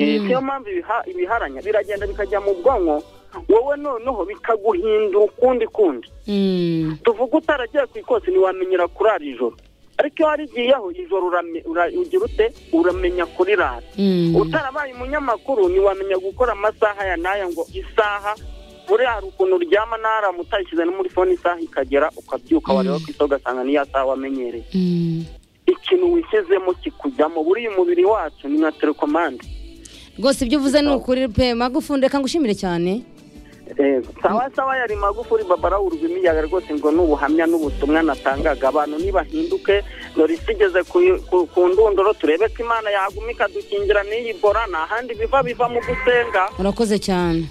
niyo mpamvu ibiharanya biragenda bikajya mu bwonko wowe noneho bikaguhindura ukundi kundi tuvuga utaragiye ku ikosi ntiwamenyera kurara ijoro ariko iyo warigiyeho ijoro ugira ute uramenya kurirara utarabaye umunyamakuru ntiwamenya gukora amasaha ya n'aya ngo isaha buriya hari ukuntu uryama n'aharamutse utashyize no muri fone isaha ikagera ukabyuka wareba ku isi ugasanga n'iyo saha wamenyereye ikintu wishyizemo kikujyamo buriya umubiri wacu ni nka telekomande rwose ibyo uvuze ni ukuri pe magufuri reka ngushimire cyane sawa sawa yari magufuri babara urugwi imiyaga rwose ngo ni ubuhamya n'ubutumwa natangaga abantu ntibahinduke dore isi igeze ku ndunduro turebe ko imana yaguma ikadukingira n'iyi bora nta handi biva biva mu gusenga urakoze cyane